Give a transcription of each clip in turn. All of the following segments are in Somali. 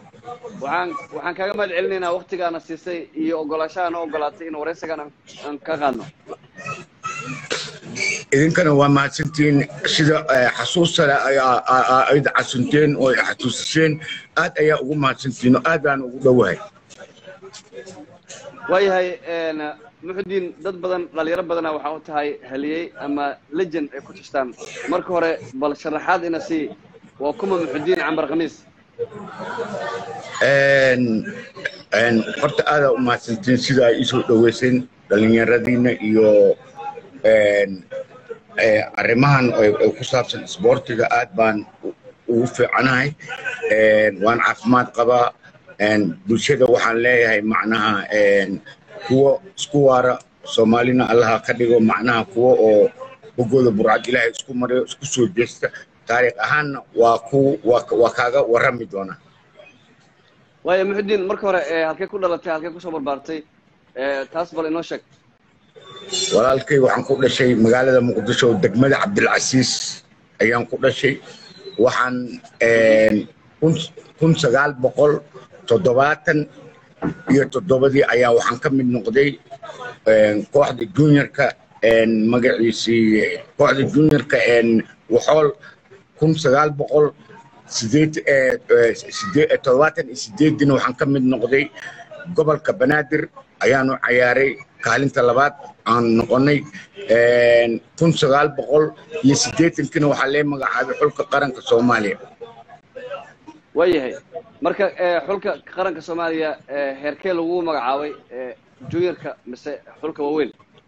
waxaan waxaan kaaga mahad celinaynaa waktigaana siisay iyo ogolaashahaana ogolaatay in waraysigan aan aan ka qaadno idinkana waa mahadsantihiin sida eh, xasuusta leh ayaa aa- aa- ayd casunteen oo ay xasuusiseen aad ayaa ugu mahadsantihiin oo aad baan ugu dhowahay waayahay een, muxudiin dad badan dhalinyaro badana waxaa u tahay haliyey ama legend ay ku tashtaan marka hore bal sharaxaad ina sii waa kuma muxudiin cambar khamiis Een- een, horta aadaa u mahadsantihiin sida ay isoo dhoweyseen dhallinyaradiina iyo een, eh, arrimahan oo oo ku saabsan isboortiga aad baan u- ugu fiicanahay Een, waan caafimaad qabaa Een, bulshada waxaan leeyahay macnaha een, kuwa isku waara soomaalina allaha ka dhigo macnaha kuwa oo bogooda burcad ilaahay isku mariyo isku soo jeesta taariikh ahaanna waa ku waa waa kaaga warrami doonaa waaya muxudiin marka hore ee, halkee ku dhalatay halkee kusoo barbaartay ee, taas bal inoo sheeg walaalkay waxaan ku dhashay magaalada muqdisho degmada cabdilcasiis ayaan ku dhashay waxaan een, kun- kun sagaal boqol toddobaatan iyo toddobadii ayaa waxaan ka mid noqday een, kooxda juniorka een, magaciisii kooxda juniorka een, waxool kun sagaal boqol sideed eh, eh, sidee- eh, toddobaatan iyo sideedina waxaan ka mid noqday gobolka banaadir ayaanu cayaaray kaalinta labaad aan noqonay Een, kun sagaal boqol iyo siddeetankina waxaa lee magacaabay xulka qaranka soomaaliya waayahay marka ee, xulka qaranka soomaaliya ee, heerkee lagu magacaabay ee, juniorka mise xulka waaweyn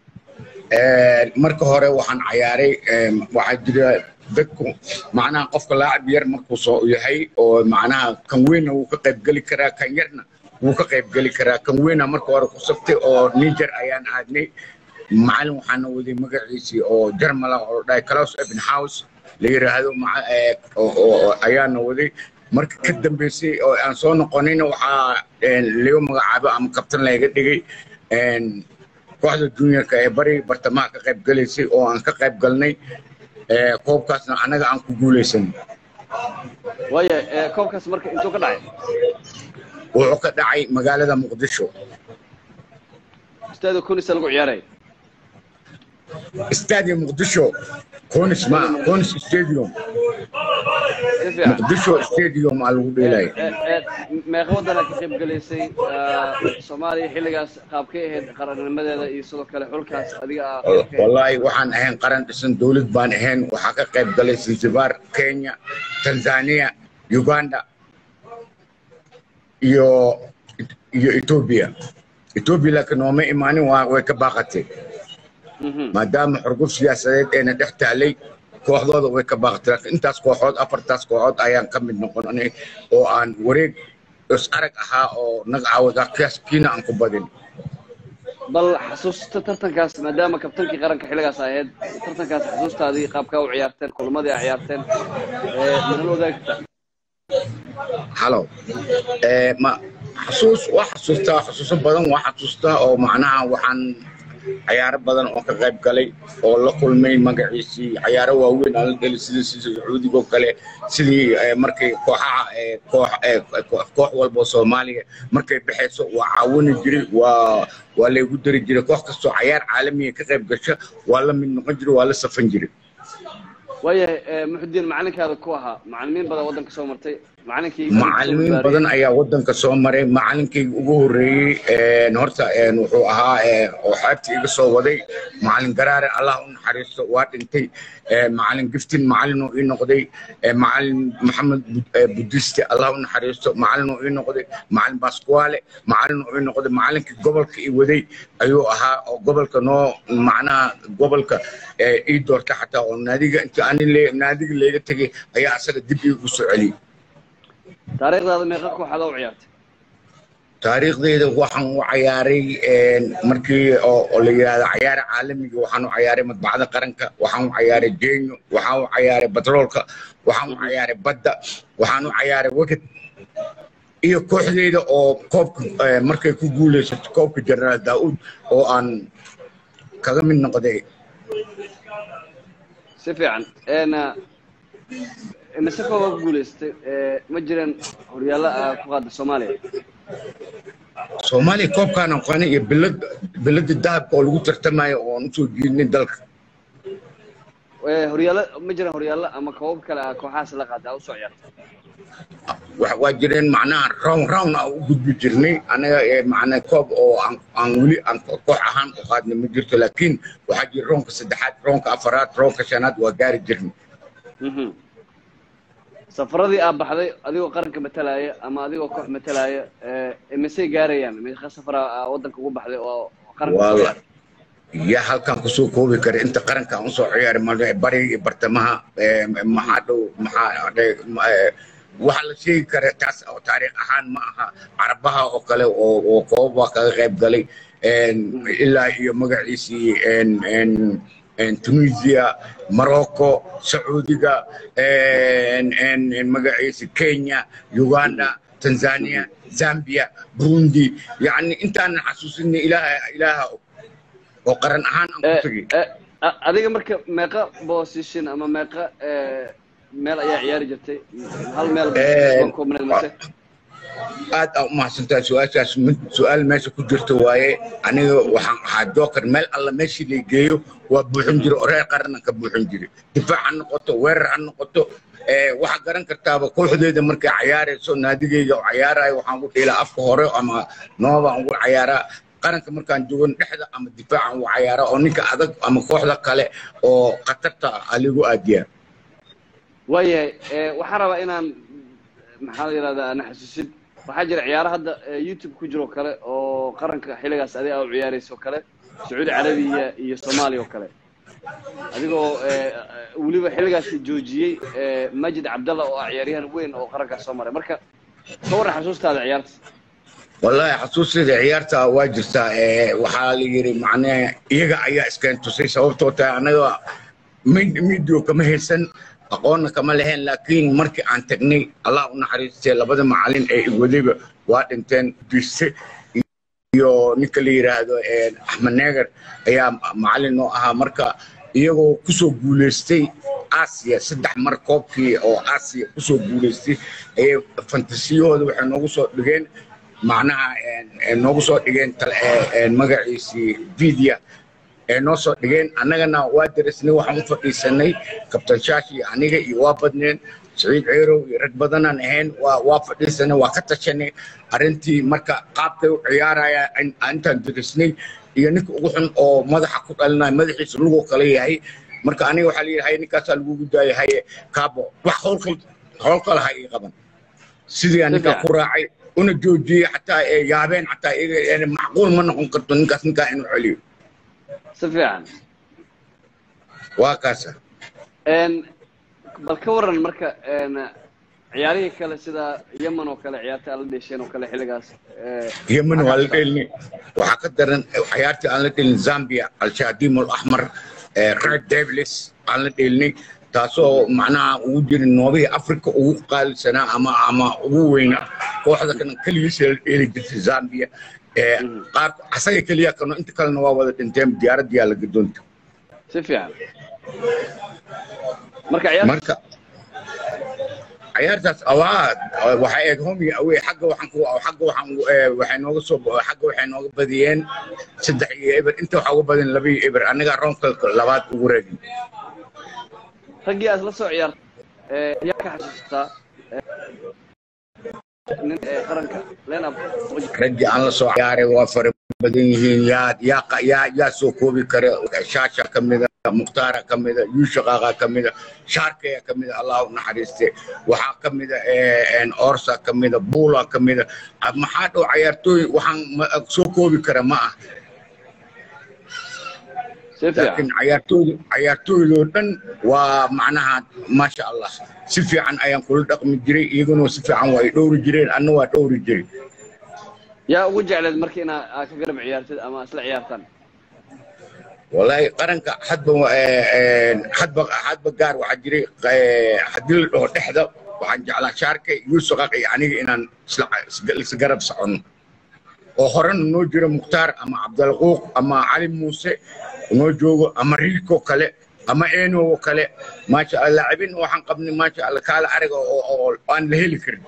Een, marka hore waxaan cayaaray een, waxaa jira dadku macnaha qofka laacib yar markuu soo yahay oo macnaha kan weynna wuu ka qaybgeli karaa kan yarna wuu ka qaybgeli karaa kan weyna marka hore ku sabtay oo niger ayaan aadnay macalin waxaana waday magaciisii oo jarmala oo dhahay klaus ebenhouse la yiraahdo maca- ee, oo- oo- oo ayaana waday marka ka dambeysay oo aan soo noqonayna waxaa een, laga magacaabo ama kabtan layga dhigay een, kooxda juniorka ee bari bartamaha ka qayb galaysay oo aan ka qayb galnay ee, koobkaasna annaga aan ku guulaysan waayahay ee, koobkaas marka intuu ka dhacay wuxuu ka dhacay magaalada muqdisho istaada kunisa lagu ciyaaray stadium muqdisho conis ma conis stadium si fiican muqdisho stadium aa lagu dheelaya Ee, ee, meeqa wadana ka qayb galaysay ee, soomaaliya xilligaas qaabkay ahayd qarannimadeeda iyo sidoo kale xulkaas adiga ah wallaahi waxaan ahayn qaran dhisan dowlad baan ahayn waxaa ka qayb galay zanzibar kenya tanzania uganda iyo iyo ethiopia ethiopia laakiin nooma imaanin waa way ka baaqatay Mhm. maadaama xurguf siyaasadeed eena dhex taalay kooxdooda way ka baaqatay laakiin intaas kooxood afartaas kooxood ayaan ka mid noqonay oo aan wareeg is arag ahaa oo nagcaawada kiina aan ku badin bal xasuusta tartankaas maadaama kabtankii qaranka xilligaas ahayd tartankaas xasuustaadii qaabkaa u ciyaarteen kulamadii a ciyaarteen ee, maxaa wadaagi kartaa halo Eh, ma xasuus waa xasuustaa xasuuso badan waa xasuustaa oo macnaha waxaan cayaaro badan oo ka qayb galay oo la kulmay magaciisii cayaaro waaweyn aan la dhelay sida sida sacuudiga oo kale sidii eh, markay kooxaha eh, koox eh, koox koox walba oo soomaaliya markay baxayso waa caawini jiray waa waa laygu dari jiray koox kastoo cayaar caalamiya ka qayb gasha waa la mid noqon jiray waa la safan jiray waayahay ee, muxudiin macalinkaada ku ahaa macalimiin badan waddanka soo martay macalinkii macalimiin badan ayaa wadanka soo maray macalinkayga ugu horeeyey een, horta een, wuxuu ahaa een, oo xeebta iga soo waday macalin garaare allah u naxariisto waa dhintay een, macalin giftin macalin uu ii noqday een, macalin maxamed Bud- ee, budiste allah u naxariisto macalin uu ii noqday macalin baskuwaale macalin uu ii noqday macalinkii gobolka ii waday ayuu ahaa oo gobolka noo macnaha gobolka ee, ii doorta xataa oo naadiga inta ani le- naadiga layga tegay ayaa asaga dib iigu soo celiyey taariikhdaada meeqa kooxaad u ciyaartay taariikhdeyda waxaan u cayaaray een, markii oo oo la yidhaahdo cayaara caalamiga waxaan u cayaaray madbacada qaranka waxaan u cayaaray genyo waxaan u cayaaray batroolka waxaan u cayaaray badda waxaan u cayaaray weged iyo kooxdeyda oo koobka eh, markay ku guuleysato koobka jenaraal daa'uud oo aan kaga mid noqday si fiican een, mise kooba ku guulaystay ma jireen horyaallo aa ku qaada soomaaliya soomaaliya koobkaan aqaanay iyo bilad bilada dahabka oo lagu tartamayo oon usoo jiidnay dalka horyaallo ma jireen horyaallo ama koobab kale ah kooxahaas la qaada aa usoo ciyaartay waa jireen macnaha round round aan u gudbi jirnay anaga macnaa koob oo aan aan weli aan koox ahaan u qaadnay ma jirto laakiin waxaa jira roonka saddexaad roonka afaraad roonka shanaad waa gaari jirnay safaradii aa baxday adigoo qaranka matalaya ama adigoo koox matalaya misey gaarayaan meeqa safara waddanka ugu baxday oo qaranka yaa halkan kusoo koobi kara inta qaranka aan usoo ciyaari mal bariga iyo bartamaha maxaa dhow maxaa waxaa la sheegi kara taas oo taariikh ahaan ma aha carabaha oo kale oo oo koobab waa kaga qayb galay ilaa iyo magaciisii tunisia morocco sacuudiga magaciisi kenya uganda tanzania zambia burundi yani intaanan xasuusinay ilaaha ilaaha oo qaran ahaan aan ku tegay adiga marka meeqa position ama meeqa meel ayaa ciyaari jirtay hal meel mase aad aa umahadsantahay su-aashaas mid su-aal meesha ku jirta waaye aniga waxaan ahaa joker meel alla meeshii la geeyo waa buuxin jira oo reer qaranna ka buuxin jira difaac ha noqoto weerar ha noqoto waxaa garan kartaaba kooxdeeda markay cayaarayso naadigeyga oo cayaarayo waxaan ku dhiilaa afka hore ama noobaan ugu cayaaraa qaranka markaan joogan dhexda ama difaacan ugu cayaaraa oo ninka adag ama kooxda kale oo khatarta aligu aadiyaa waayahay waxaan rabaa inaan maxaa la yidhahdaa ana xasuusid waxaa jira ciyaaro hadda youtube ku jiro kale oo qaranka xilligaas adiga aa u ciyaarayso kale sacuudi carabiya iyo soomaaliya oo kale adigoo weliba xilligaas joojiyey majid cabdalla oo ah ciyaaryahan weyn oo qarankaas soo maray marka ka warran xasuustaada ciyaarta wallahi xasuusteeda ciyaarta waa jirtaa waxaa la yidhi macnee iyaga ayaa iskeen tusay sababtoo tahay annaga midio kama haysan aqoonna kama lahayn laakiin markii aan tagnay allah u naxariistay labada macalin ee igwadayba waa dhinteen dise iyo ninka la yidhaahdo axmed neegar ayaa macalin noo ahaa marka iyagoo kusoo guulaystay aasiya saddex mar koobkii oo aasiya kusoo guulaystay ayay fantasiyahooda waxay noogu soo dhigeen macnaha noogu soo dhigeen magaciisii vidia ee noo soo dhigeen annagana waa darisnay waxaan u fadhiisanay kabtan shaashi aniga iyo waa badneen saciid ceerow iyo rag badanaan ahayn waa waa fadhiisanay waa ka tashanay arrintii marka qaabkay u ciyaaraya intaan darisnay iyo ninka ugu xun oo madaxa ku dhalinaya madaxiisa lugoo kale yahay marka aniga waxaa layidhi haye ninkaasaa lagugu daaya haye kaabo wax howlkal howl kale ha ii qaban sidii ninkaa ku raacay una joojiyey xataa yaabeen xataa iyaga macquul ma noqon karto ninkaas ninkaa inuu celiyo si fiican waa kaasa bal ka waran marka ciyaarihii kale sida yemen oo kale ciyaarta aan la dheesheen oo kale xilligaas yemen waa la dheelnay waxaa ka daran ciyaartii aan la dheelin zambia al-shadim al-axmar red devils aan la dheelnay taasoo macnaha ugu jirin noobihii africa ugu qaalisanaa ama ama ugu weynaa kooxda kana keligiisa la dheeli jirtay zambia qaar asaga keliya kano inta kalena waa wada dhinteen diyaaradiyaa la gadoonta si fiican marka marka ciyaartaas awaad waxay eeg homi awey xagga waxaan ku xagga waxaan waxay nooga soo xagga waxay nooga badiyeen saddex iyo eber inta waxaa uga badin laba iyo eber annagaa roonka labaad ugu reegin raggii aad la soo ciyaartay yaa ka xasuustaa nin qaranka lenab raggii aan la soo ciyaaray waa fara badan yihiin yaa yaa yaa yaa soo koobi kara shaasha ka mida mukhtaara ka mida yuushaqaaqa ka mida shaarkaya ka mida allah u naxariiste waxaa ka mida orsa ka mida buula ka mida maxaa dhow cayaartooy waxaan soo koobi kara ma ah laakiin cayaartooyda cayaartooydoo dhan waa macnaha maasha allah si fiican ayaan kula dhaqmi jiray iyaguna si fiican waa ay dhowri jireen anna waa dhowri jiray yaa ugu jecleed marka inaa ka garab ciyaartid ama isla ciyaartaan والله قرنك حد حد حد بقار وحجري حدل له دحده waxaan jeclaa shaarka yuusuf qaqi aniga inaan isla garab soconno oo horena noo jiro mukhtaar ama cabdalquuq ama cali muuse noo joogo ama riiko kale ama eno oo kale maasha allah laacibin waxaan qabnay maasha allah kaala ariga oo oo aan la heli karin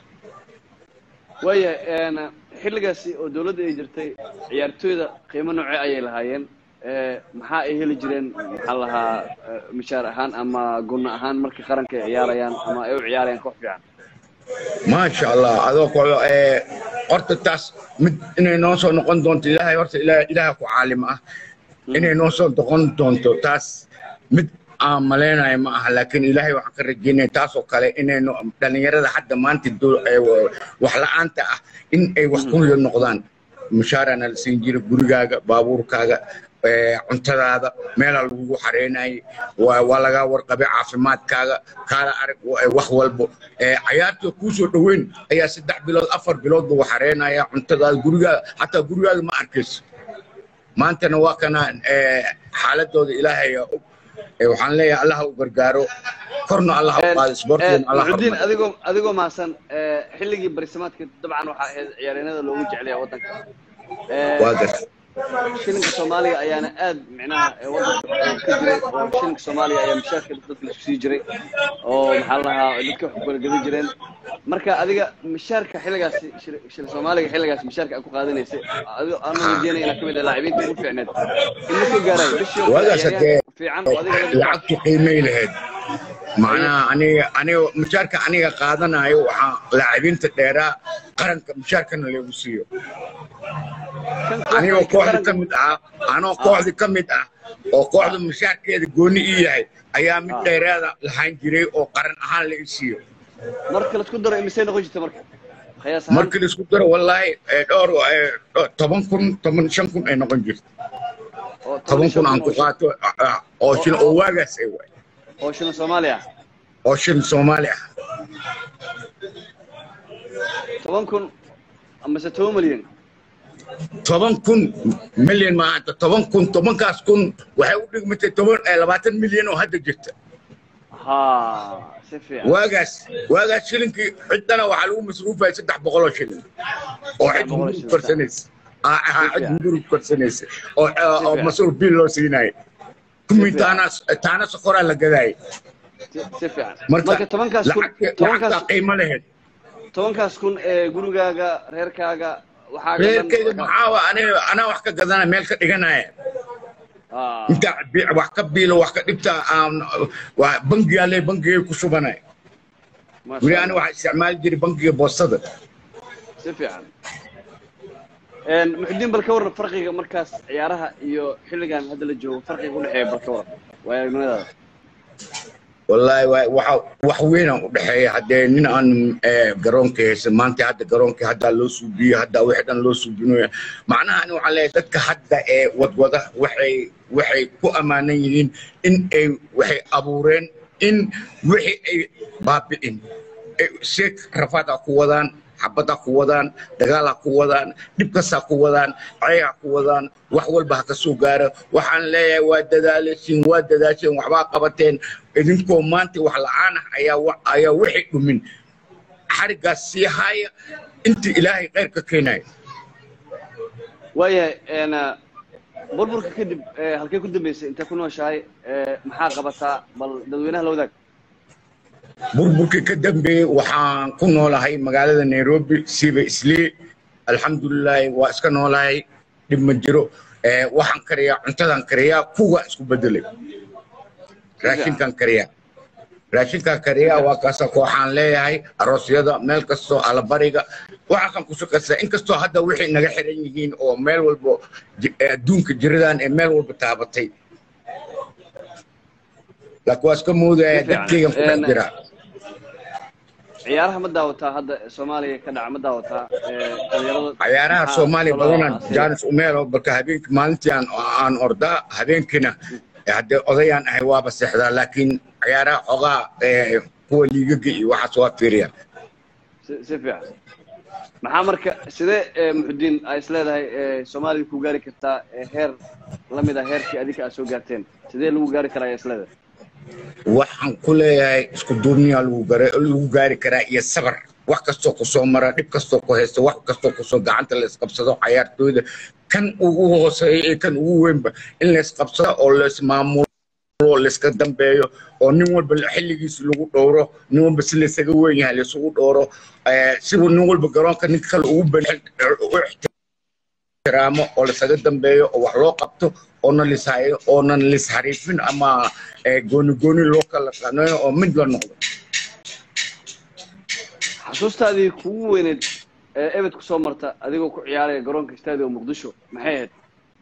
waayahay xilligaasi oo dawladda ay jirtay ciyaartooyda qiimo noocee ayay lahaayeen maxaa ay heli jireen maxaa lahaa mishaar ahaan ama gunno ahaan markay qaranka ay ciyaarayaan ama ay u ciyaarayaan koox fiican maasha allah adoo ko horta taas mid inay noo soo noqon doonto ilaahay horta ilaaha ku caalim ah inay noo soo noqon doonto taas mid aan malaynayo ma aha laakiin ilaahay waxaan ka rajeynaya taasoo kale inay dhalinyarada hadda maanta wax la-aanta ah in ay wax ku noqdaan mushaarana la siin jira gurigaaga baabuurkaaga cuntadaada meelaa lagugu xareynayay waa lagaa warqabay caafimaadkaaga kaala arag wax walbo cayaarta kuu soo dhoweyn ayaa saddex bilood afar bilood buu xareynaya cuntadaada gurigaaga xataa gurigaaga ma arkayso maantana waa kana xaaladooda ilaahay og waxaan leeyahay allah u gargaaro korna allah u qaado sportkeena allah muxudiin adigoo adigoo mahadsan xilligii barisamaadka dabcan waxaa ahayd ciyaaryahanada loogu jeclaya waddanka waa garta shilinka soomaaliga ayaana aad micnaha waddanka ka jiray oo shilinka soomaaliga ayaa mushaarka dadka laisku sii jiray oo maxaa la lahaa dadka wax kala gadan jireen marka adiga mushaarka xilligaasi shil soomaaliga xilligaas mushaarka aad ku qaadanaysay adigo aan rajeynaya inaad kamid ah laacibiinta ugu fiicneed in la soo gaaray bishii waagaas hadee fiican oo adiga lacagtu qiimay lahayd macnaha aniga aniga mushaarka aniga qaadanayo waxaa laacibiinta dheeraa qaranka mushaarkana lagu siiyo anigoo kooxda ka mid ah anoo kooxda ka mid ah oo kooxda mushaarkeeda gooni ii yahay ayaa mid dheeraada lahaan jiray oo qaran ahaan la i siiyo marka laisku daro imisay noqon jirta marka qiyaas markii laisku daro wallaahi dhowr toban kun toban shan kun ay noqon jirta toban kun aan ku qaato oo shil oo waagaas ay waay oo shilin soomaaliya oo shil soomaali ah toban kun amase toban milyan toban kun milyan maanta toban kun tobankaas kun waxay u dhigmatay toban labaatan milyan oo hadda jirta ha si fiican waagaas waagaas shilinkii ciddana waxaa lagu masruufaya saddex boqoloo shilin oo cid hungurug korsanaysa ahaa cid hungurug korsanaysa oo oo masruuf biil loo siinaya kumi taana taana sokoraa la gadaayay si fiican marka marka tobankaas kun lacagta tobankaas qiimo lahayd tobankaas kun ee gurigaaga reerkaaga waxaa reerkeyga maxaa aniga anaa wax ka gadana meel ka dhiganaya inta wax ka biilo wax ka dhibta aan bangigaa le bangigay ku shubanay weli ani waxaa isticmaali jiray bangiga boostada si fiican muxudiin bal ka waran farqiga markaas ciyaaraha iyo xilligan hadda la joogo farqiga u dhexeeya bal ka waran waa aragnimadaada wallaahi waxa wax weynaan u dhexeeya haddee nin aan garoonka haysan maanta hadda garoonka haddaa loo suubiyo haddaa wixii dhan loo suubinayo macnaha ani waxaan leeyahay dadka hadda ee wadwada waxay waxay ku ammaanan yihiin in ay waxay abuureen in wixii ay baabi'in sheek rafaad ha ku wadaan xabad ha ku wadaan dagaal ha ku wadaan dhibkas ha ku wadaan cay ha ku wadaan wax walba ha ka soo gaaro waxaan leeyahay waa dadaalasiin waa dadaasheen waxbaa qabateen idinkoo maanta wax la-aan ah ayaa ayaa wixii dhumin xariggaas sii haaya inta ilaahay khayr ka keenayo waayahay burburka kadib halkee ku dambeysay intee ku nooshahay maxaa qabataa bal dadweynaha la wadaag burburkii ka dambeeyey waxaan ku noolahay magaalada nairobi siiba islii alxamdulilaahi waa iska noolahay dhib ma jiro waxaan kariyaa cuntadaan kariyaa kuwaan isku bedelay raashinkaan kariyaa raashinkaan kariyaa waa kaasa kooxaan leeyahay aroosyada meel kastoo alabariga waxaasaan ku shaqaysaa inkastoo hadda wixii naga xiran yihiin oo meel walba adduunka jiradan ee meel walba taabatay laakiin waa iska moodaya dadkaygan ku dhex jiraa ciyaaraha ma daawataa hadda soomaaliya ka dhaca ma daawataa dhalinyarada ciyaaraha soomaaliya badanaan jaanis umeelo balka habeenkii maalintii aan aan ordaa habeenkiina haddee odayaan ahay waaba seexdaa laakiin ciyaaraha xogaa kuwa liigaga iyo waxaas waa fiiriya si si fiican maxaa marka sidee muxudiin ay is leedahay soomaaliya ku gaari kartaa heer lamid ah heerkii adinka aad soo gaarteen sidee lagu gaari karaa ayaa is leedahay waxaan ku leeyahay isku duubniyaa lagu gaari karaa iyo sabar wax kastoo ku soo mara dhib kastoo ku haysta wax kastoo kusoo gacanta la isqabsado cayaartooyda kan ugu hooseeya iyo kan ugu weynba in la isqabsado oo la ismaamulo maamulo layska dambeeyo oo nin walba xilligiisa lagu dhowro nin walba si laysaga weyn yahay laysugu dhowro sibu nin walba garoonka ninka kale ugu ben u ixtiraamo oo laysaga dambeeyo oo wax loo qabto oonan lishayo oonan lishariifin ama gooni gooni loo kala qaneeyo oo mid la noqdo xasuustaadii kugu weyneed ee ebed ku soo marta adigoo ku ciyaaraya garoonka istaadiga muqdisho maxay ahayd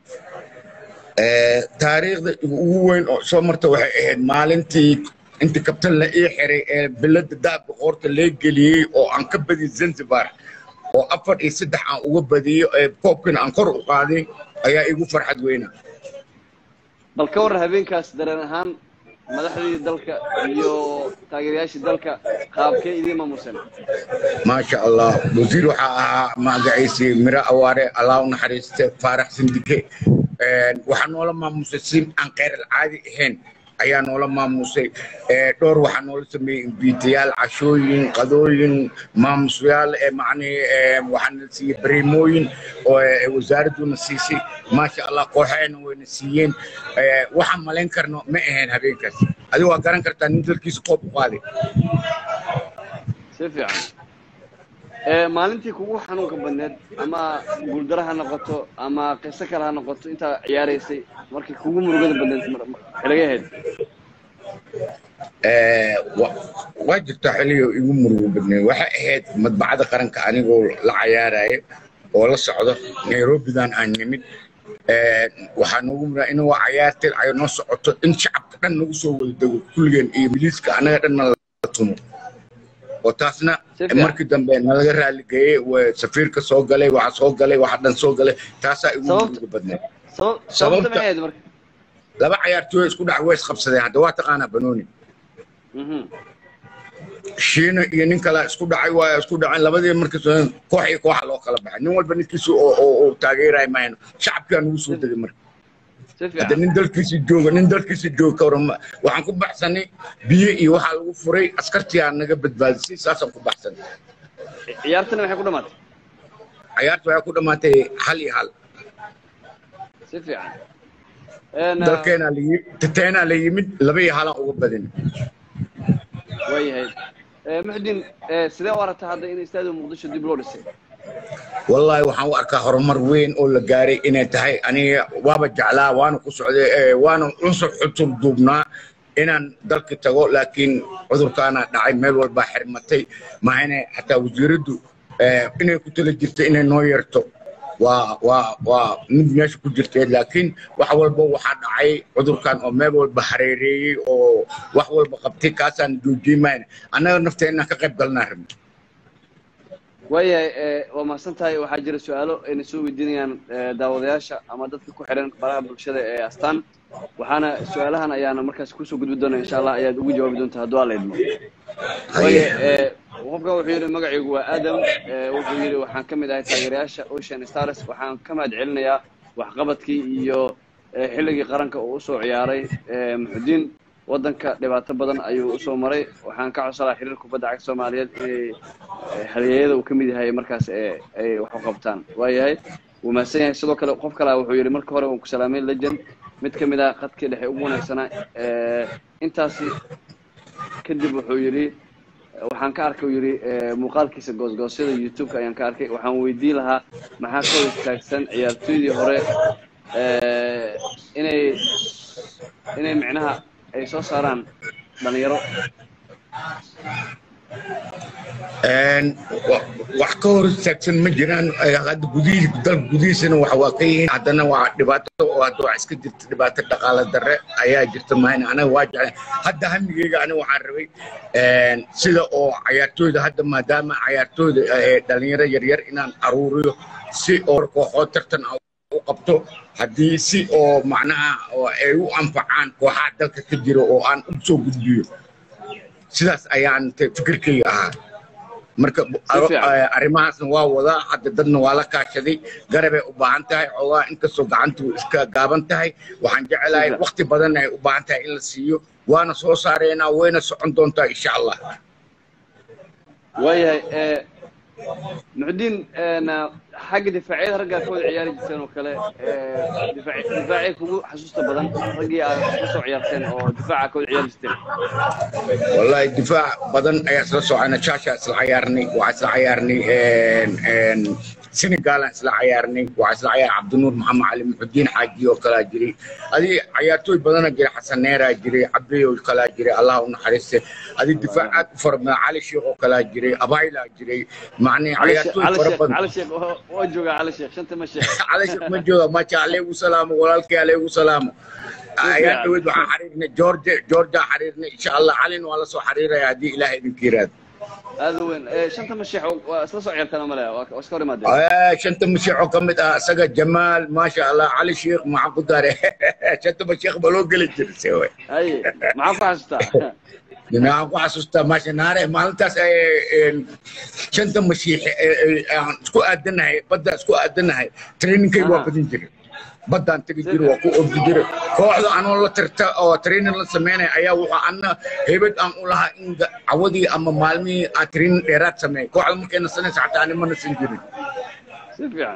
taariikhda ugu weyn oo soo marta waxay ahayd maalintii inta kabtan la ii xiray ee bilada dahabka qoorta lee geliyey oo aan ka badiyey zanzibar oo afar iyo saddex aan uga badiyo ee koobkina aan kor u qaaday ayaa igu farxad weyna bal ka warran habeenkaas dareen ahaan madaxdii dalka iyo taageerayaashii dalka qaabkee idiin maamuusan maasha allah wasiir waxaa ahaa magaciisii miro awaare allah u naxariiste faarax sindike waxaa noola maamusay si aan kheyr alcaadi ahayn ayaa noola maamusay dhowr waxaa noola sameeyey imbiitayaal cashooyin qadooyin maamusyaal macnii waxaana siiyey bareemooyin oo wasaaradduna siisay maasha allah kooxeena wayna siiyeen waxaan malayn karno ma ahayn habeenkaas adigu waa garan kartaa nin dalkiisa koob u qaaday si fiican maalintii kugu xanuunka badneed ama guuldaro ha noqoto ama qiso kale ha noqoto intaa ciyaaraysay markii kugu murugada badneed xiliga ahayd waa jirtaa xiliyo igu murugo badneed waxay ahayd madbacada qaranka anigoo la cayaaraya oo la socdo nairobidan aan nimid waxaa noogu muraa in waa cayaartay ay noo socoto in shacabka dhan nagu soo wada dego kulligeen iyo miliiska annaga dhanna la tumo oo taasna markii dambe nalaga raaligeeyey safiirka soo galay waxa soo galay waxa dhan soo galay taasaa igu muruga badneed sababta marka laba cayaartooy isku dhac way isqabsadeen hadda waa taqaanaa banooni shiina iyo nin kale isku dhacay waa isku dhaceen labadii markii koox iyo kooxa loo kala baxay nin walba ninkiisa oo taageeraya mayno shacabkaa nagu soo degay marka hadda nin dalkiisa jooga nin dalkiisa jooga ka waran waxaan ku baxsanay biyo iyo waxaa lagu furay askartiyaa naga badbaadisay saasaan ku baxsanay ciyaartana maxay ku dhamaatay ciyaarta waxay ku dhamaatay hal iyo hal si fiican dalkeenaa la yimid tateenaa la yimid laba iyo halaan uga badin waayahay muxdiin sidee u aragtaa hadda in istaadiga muqdisho dib loo dhisay wallaahi waxaan u arkaa horumar weyn oo la gaaray inay tahay aniga waaba jeclaa waana ku socday waana unsur xutur duubnaa inaan dalka tago laakiin cudurkaana dhacay meel walbaa xirmatay mahayne xataa wasiiraddu inay ku tala jirta inay noo yarto waa waa waa mid meesha ku jirteed laakiin wax walba waxaa dhacay cudurkan oo meel walba hareereeyey oo wax walba qabtay kaasaan joojiyey mayna annaga nafteenna ka qayb galnaa rabna waayahay waa mahadsan tahay waxaa jira su-aalo ayna soo weydiinayaan daawadayaasha ama dadka ku xiran baraha bulshada ee astaan waxaana su-aalahan ayaana markaas kusoo gudbi doona insha allah ayaad ugu jawaabi doontaa hadduu alla idmo waaya qofka wuxuu yidhi magacaygu waa aadam wuxuu yidhi waxaan ka mid ahay taageerayaasha ocean stars waxaan ka mahad celinayaa waxqabadkii iyo xilligii qaranka uu usoo ciyaaray muxudiin waddanka dhibaato badan ayuu usoo maray waxaan ka codsanaa xiriir kubadda cagta soomaaliyeed inay halyeeyada uu ka mid yahay markaas ay wax u qabtaan waayahay wuu mahadsan yahay sidoo kale qof kalea wuxuu yidhi marka hore waan ku salaamay legend mid ka mid ah qadkii dhexe ugu wanaagsanaa intaasi kadib wuxuu yidhi waxaan ka arkay uu yidhi muuqaalkiisa goosgoosyada youtube-ka ayaan ka arkay waxaan weydiin lahaa maxaa ka hor istaagsan ciyaartooydii hore inay inay micnaha ay soo saaraan dhalinyaro wax ka hor istaagsan ma jiraan hadda gudihii dalka gudihiisana waxa waa ka yihiin haddana waa dhibaato oo hadda wax iska jirta dhibaato dhaqaale darre ayaa jirta mahayna anaga waa jeclay hadda hamigeyga aniga waxaan rabay sida oo cayaartooyda hadda maadaama cayaartooyda dhalinyaro yaryar inaan aruuriyo si oo kooxood tartan u qabto haddii si oo macnaha ay u anfacaan kooxaha dalka ka jira oo aan u soo gudbiyo sidaas ayaan fikirkayga ahaa marka arrimahaasna waa wadaa hadda dadna waa la kaashaday garabay u baahan tahay xoogaa inkastoo gacantu iska gaaban tahay waxaan jecelahay wakti badan ay u baahan tahay in la siiyo waana soo saareynaa wayna socon doontaa insha allah waayahay muxudiin xagga difaacyada raggaa ka wada ciyaari jirteen oo kale difaacay kugu xasuusta badan raggii aad ka soo ciyaarteen oo difaaca ka wada ciyaari jirteen wallahi difaac badan ayaa isla socona jaasha isla cayaarnay waxaa isla cayaarnay senegalan isla cayaarnay waxaa isla cayaar cabdinuur maxamed cali muxudiin xaaji oo kalaa jiray adii cayaartooy badana jiray xasan neeraa jiray cabdi oo kalaa jiray allah u naxariiste adii difaac aad u fara badan cali sheekh oo kalaa jiray abaylaa jiray macnii cayaartooy fara badan cali sheekh waa joogaa cali sheekh shanta ma sheekh cali sheekh ma jooga maja aleegu salaamo walaalkay aleegu salaamo ayaa dhaweyd waxaan xariirnay georgia georgia xariirnay insha allah calin waa la soo xariiraya haddii ilaahay idinka yiraahdo aad u weyn shanta masheex waa isla soo ciyaartaan male waa iska hor imaadeen shanta masheex oo ka mid ah isaga jamaal maasha allah cali sheekh maxaan ku dare shanta masheekh ba loo geli jirise way haye maxaa ku xasuustaa waxaan ku xasuustaa maasha naare maalintaas shanta mashiix aan isku aadanahay badda isku aadanahay trainingkayga waa badin jiray baddaan tegi jiray waa ku ordi jiray kooxda anoo la tirta oo training la sameynaya ayaa wuxuu anna heybad aan u lahaa in cawadii ama maalmihii aan training dheeraad sameeyay kooxda markay nasanaysa xataa ani ma nasan jirin si fiican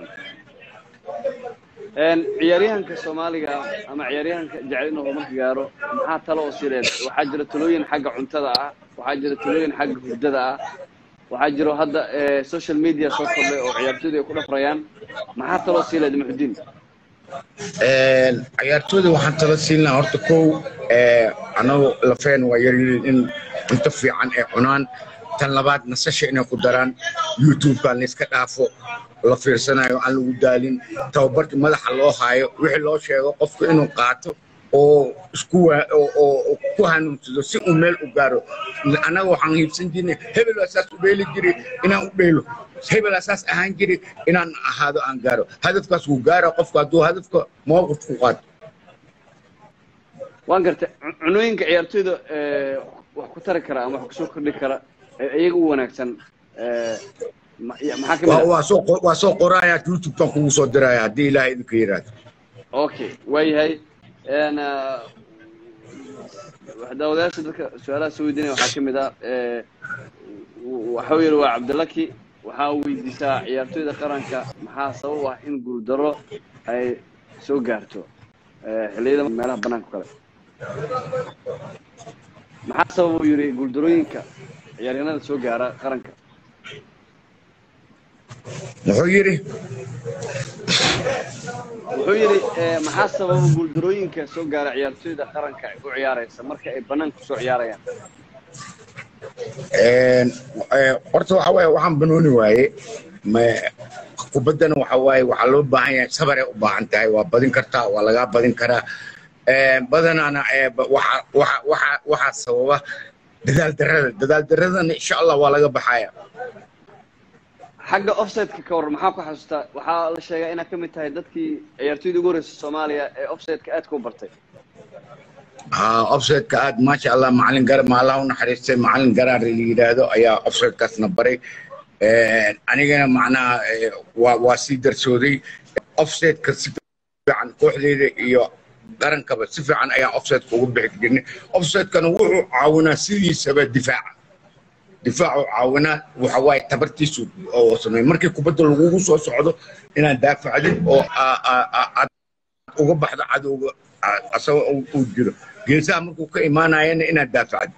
ciyaaryahanka soomaaliga ama ciyaaryahanka jecel inuu horumarka gaaro maxaa talo oo sileed waxaa jira talooyin xagga cuntada ah waxaa jira talooyin xagga hurdada ah waxaa jiro hadda social media soo kordhay oo ciyaartooyda ay ku dhafrayaan maxaa taloo sileed muxudiin ciyaartooyda waxaan tala siin lahaa horta kow annagu lafeen waa yaryihiin in cunto fiican ay cunaan tan labaad nasasha inay ku daraan youtube-kan layska dhaafo la fiirsanayo aan lagu daalin tababarkii madaxa loo haayo wixii loo sheego qofku inuu qaato oo isku oo ku hanuunsado si uu meel u gaaro annaga waxaan hiibsan jirnay hebel waa saas u dheeli jiray inaan u dheelo hebel waa saas ahaan jiray inaan ahaado aan gaaro hadafkaas wuu gaara qofku hadduu hadafka mowqif ku qaato waan gartay cunooyinka ciyaartooyda wax ku tari kara ama wax kusoo kordhi kara iyaga u wanaagsan maxaa kamid waa soo waa soo qoraya youtube-kan kugu soo diraya haddii ilaahay idinka yiraahdo okay waayahay daawadayaasha dadka su-aalaha soo weydiinaya waxaa ka mid ah waxau yidhi waa cabdilaki waxaa weydiisaa ciyaartooyda qaranka maxaa sabab ah in guuldaro ay soo gaarto xilliyada meelaha banaanka kale maxaa sabab uu yidhi guuldarooyinka ciyaaryahanada soo gaara qaranka muxuu yidhi wuxuu yidhi maxaa sababa guuldarooyinka soo gaara ciyaartooyda qaranka u ciyaaraysa marka ay banaanka kusoo ciyaarayaan horta waxa waaye waxaan banooni waaye kubaddana waxa waaye waxaa loo baahan yahay sabaray u baahan tahay waa badin kartaa waa lagaa badin karaa badanaana waxaa sababa dadaal darrada dadaal darradana insha allah waa laga baxaya xagga offsideka ka warran maxaa ku xasuustaa waxaa la sheegaa inaad ka mid tahay dadkii ciyaartooyda ugu horreysay soomaaliya ee offsideka aadka u bartay offsideka aad maasha allah macalin gar ma allah u naxariistay macalin garaar la yidhaahdo ayaa offsidekaasna baray anigana macnaha waa waa sii darsooday offsideka si fiican kooxdeyda iyo qarankaba si fiican ayaan offsideka ugu bixi jirnay offsidekana wuxuu caawinaa sidiisaba difaaca difaacu caawinaa waxa waaye tabartiisu oo sameey markii kubadda lagugu soo socdo inaad daafacdid oo aad uga baxdo cadowga asagoo uu jiro geesaha markuu ka imaanayana inaad daafacdid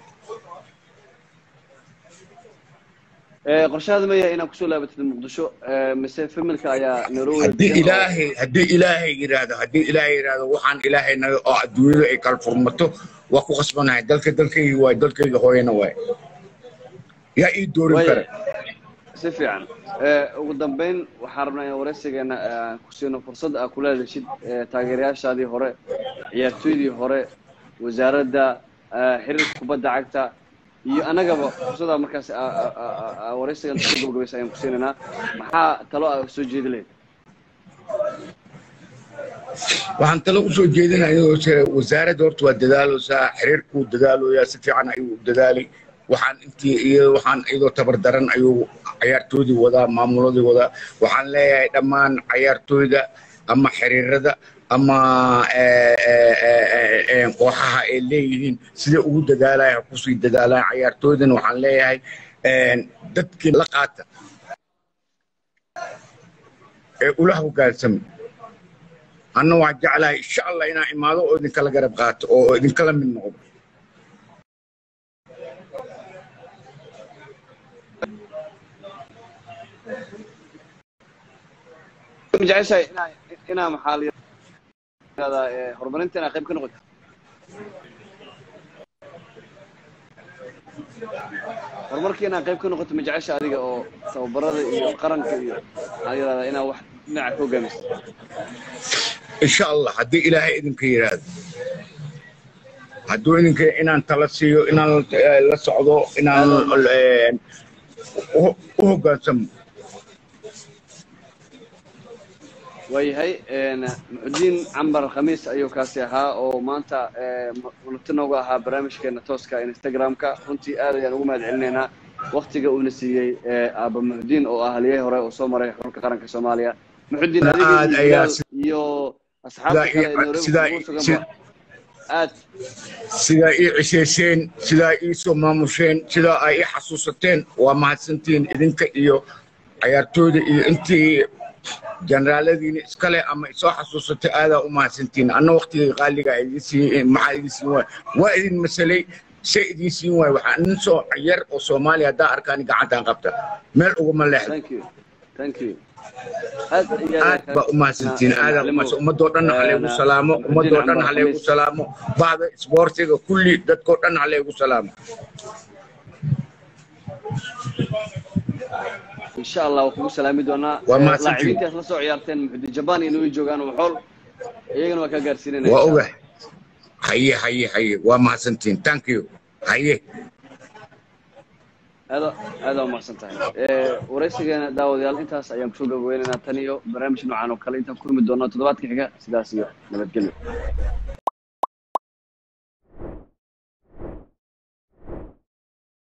qorshahaada ma yahay inaad kusoo laabatid muqdisho mise familka ayaa nairobi haddii ilaahay haddii ilaahay yidhaahdo haddii ilaahay yidhaahdo waxaan ilaahay naga oo adduunyadu ay kala furmato waa ku qasbanahay dalka dalkayga waay dalkayga hooyana waay yaa ii doorin kara si fiican ugu dambeyn waxaan rabnaa in waraysigeena ku siino fursad aa kula hadashid taageerayaashaadii hore ciyaartooydii hore wasaaradda xiriirka kubadda cagta iyo annagaba fursadaa markaas waraysigan soo gabagabaysa ayaan ku siinaynaa maxaa talo aa soo jeedi lahayd waxaan talo usoo jeedinaya wasaaradda horta waa dadaaloosaa xiriirkuu dadaaloyaa si fiican ayuu dadaalay waxaan intii iyadoo waxaan iyadoo tabar daran ayuu ciyaartoydii wadaa maamuladii wadaa waxaan leeyahay dhammaan ciyaartoyda ama xiriirada ama kooxaha ay leeyihiin sida ugu dadaalaya kusii dadaalaan ciyaartoydana waxaan leeyahay dadkii la qaata ee ula hogaansami anna waan jeclahay insha allah inaan imaado oo idinkala garab qaato oo idinkala mid noqdo ma jeceshahay inaa inaa maxaa la yirahdaa ee, horumarinta inaa qayb ka noqoto horumarka inaa qayb ka noqoto ma jecesha adiga oo tababarada iyo qaranka iyo maxaa la yirahdaa inaa wax dhinaca ka hogaamiso insha allah haddii ilaahay idinka yidhaahdo hadduu idinka inaan tala siiyo inaan eh, la socdo inaan eh, u u hoggaansamo waayahay een, muxudiin cambar khamiis ayuu kaasi ahaa oo maanta ee, marti nooga ahaa barnaamijkeena tooska instagramka runtii aad ayaan ugu mahad celinaynaa waktiga uuna siiyey ee, aaba muxudiin oo ah haliyey hore oo soo maray xulka qaranka soomaaliya muxudiin Aad adiga ayaa iyo bilaal si- iyo asxaabta sidaa kale ii- ee nairobi sidaa kugu ii- sugan si- ba aad sidaa ii cishayseen sidaa ii soo maamusheen sidaa ay ii xasuusateen waa mahadsantihiin idinka iyo cayaartooyda iyo intii generaaladiina iskale ama isoo xasuusatay aadaa u mahadsantihiin anna waktigay qaaliga idin siin maxaa idin siin waay waa idin masalay se idin siin waay waxaa nin soo yar oo soomaaliya haddaa arkaan gacantaan qabta meel uguma leexda thank you thank you aad iyo aad baa u mahadsantihiin aadaa u mahadsan ummadoo dhan halaygu salaamo ummadoo dhan halaygu salaamo bahda isboortiga kulli dadkoo dhan halaygu salaamo insha allah waa kugu salaami doonaa Waa Ee, mahadsantihiin. laacibintaas la soo ciyaarteen muxudiin jabaan iyo way joogaan waxool iyagana waa ka gaarsiinayna waa insha ogahay haye haye haye waa mahadsantihiin thank you haye aada aada umaqsan tahay Ee, waraysigeena daawadayaal intaas ayaan kusoo gabagabeynaynaa tan iyo barnaamij noocan oo kale intaan ku kulmi doonno toddobaadka xiga sidaas iyo nabadgelyo